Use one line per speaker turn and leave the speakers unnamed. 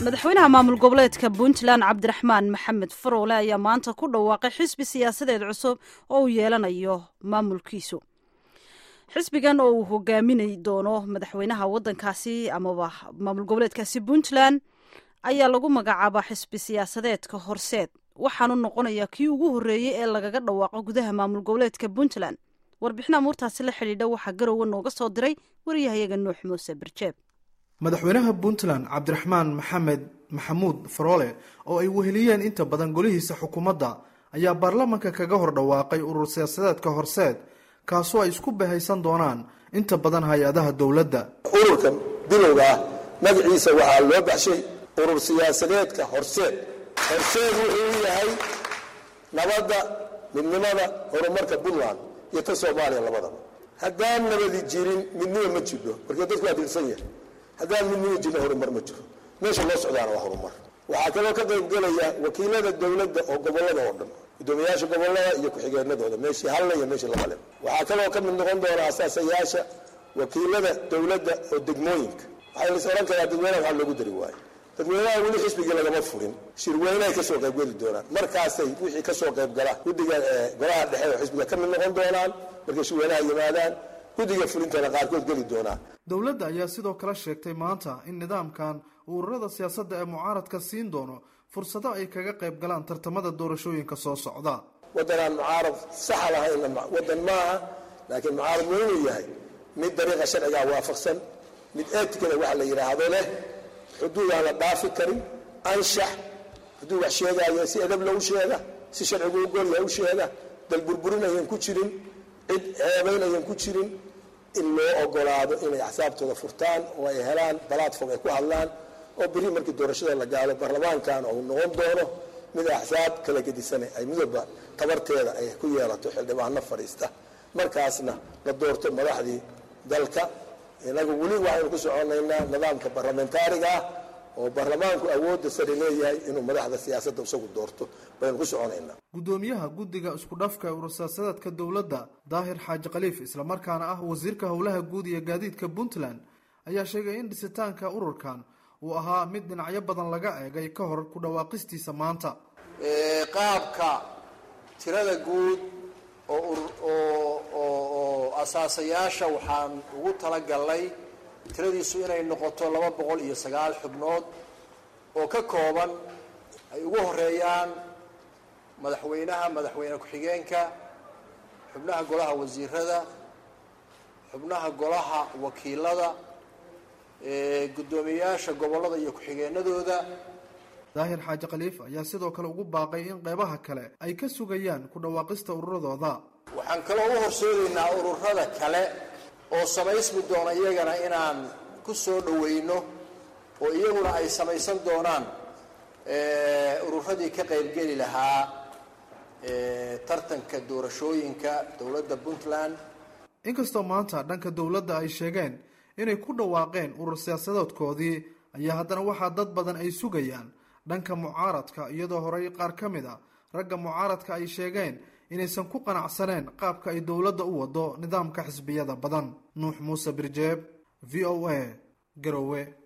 madaxweynaha maamul goboleedka puntland cabdiraxmaan maxamed faroole ayaa maanta ku dhawaaqay xisbi siyaasadeed cusub oo uu yeelanayo maamulkiisu xisbigan oo uu hogaaminay doono madaxweynaha wadankaasi amaba maamul goboleedkaasi puntland ayaa lagu magacaabaa xisbi siyaasadeedka horseed waxaanu noqonayaa kii ugu horreeyey ee lagaga dhawaaqo gudaha maamul goboleedka puntland warbixin amuurtaasi la xidhiidha waxaa garowe nooga soo diray waryahayaga nuux muuse birjeeb
madaxweynaha puntland cabdiraxmaan maxamed maxamuud faroole oo ay weheliyeen inta badan golihiisa xukuumadda ayaa baarlamanka kaga hor dhawaaqay urur siyaasadeedka horseed kaasoo ay isku bahaysan doonaan inta badan hay-adaha dowladda
ururkan bilowga ah magaciisa waxaa loo baxshay urur siyaasadeedka horseed horseed wuxuu yahay nabadda midnimada horumarka puntland iyo ta soomaaliya labadaba haddaan nabadi jirin midnimo ma jidho markii dadku waa dilsan yahay haddaan midnimo jirna horumar ma jiro meesha loo socdaana waa horumar waxaa kaloo ka qayb gelaya wakiilada dowladda oo gobolada oo dhan gudoomiyaasha gobolada iyo ku-xigeenadooda meeshii halla iyo meeshii laba leh waxaa kaloo ka mid noqon doona asaasayaasha wakiilada dowladda oo degmooyinka waxaa lais ohan karaa dadweynaha waxaa loogu dari waayo dadweynaha weli xisbigii lagama furin shirweynehay kasoo qaybgeli doonaan markaasay wixii kasoo qaybgala guddiga golaha dhexe oo xisbiga ka mid noqon doonaan markay shirweynaha yimaadaan guddiga fulintana qaarkood geli doonaan
dowladda ayaa sidoo kale sheegtay maanta in nidaamkan ururada siyaasadda ee mucaaradka siin doono fursado ay kaga qayb galaan tartamada doorashooyinka soo socda
waddanaan mucaarad saxa lahayn waddan maaha laakiin mucaarad waa inuu yahay mid dariiqa sharcigaa waafaqsan mid eetikada waxa la yidhaahdo leh xuduud aan la dhaafi karin anshax hadduu wax sheegaayo si edab lagu sheega si sharcigu u golyaha u sheega dalburburin ayan ku jirin cid ceebayn ayan ku jirin in loo ogolaado inay axsaabtooda furtaan oo ay helaan balatform ay ku hadlaan oo beri markii doorashada la gaalo baarlamaankan uu noqon doono mid axsaab kala gedisane ay midooba tabarteeda ay ku yeelato xildhibaano fadhiista markaasna la doorto madaxdii dalka inagu weli waxaynu ku soconaynaa nidaamka barlamentaariga ah oo baarlamaanku awoodda sare leeyahay inuu madaxda siyaasadda isagu doorto baynu ku soconaynaa
guddoomiyaha guddiga isku dhafka urur siyaasadeedka dowladda daahir xaaji khaliif islamarkaana ah wasiirka howlaha guud iyo gaadiidka puntland ayaa sheegay in dhisitaanka ururkan uu ahaa mid dhinacyo badan laga eegay ka hor ku dhawaaqistiisa maanta
qaabka tirada guud oo asaasayaasha waxaan ugu talagalnay tiradiisu inay noqoto laba boqol iyo sagaal xubnood oo ka kooban ay ugu horeeyaan madaxweynaha madaxweyne ku-xigeenka xubnaha golaha wasiirada xubnaha golaha wakiilada guddoomiyayaasha gobollada iyo ku-xigeenadooda
daahir xaaji khaliif ayaa sidoo kale ugu baaqay in qeybaha kale ay ka sugayaan ku dhawaaqista ururadooda
waxaan kaloo u horseedaynaa ururada kale oo samaysmi doona iyagana inaan ku soo dhoweyno oo iyaguna ay samaysan doonaan ururadii ka qaybgeli lahaa tartanka doorashooyinka dowladda puntland
inkastoo maanta dhanka dowladda ay sheegeen inay ku dhawaaqeen urur siyaasadoodkoodii ayaa haddana waxaa dad badan ay sugayaan dhanka mucaaradka iyadoo horey qaar ka mid a ragga mucaaradka ay sheegeen inaysan ku qanacsaneen qaabka ay dowladda u wado nidaamka xisbiyada badan nuux muuse birjeeb v o a garowe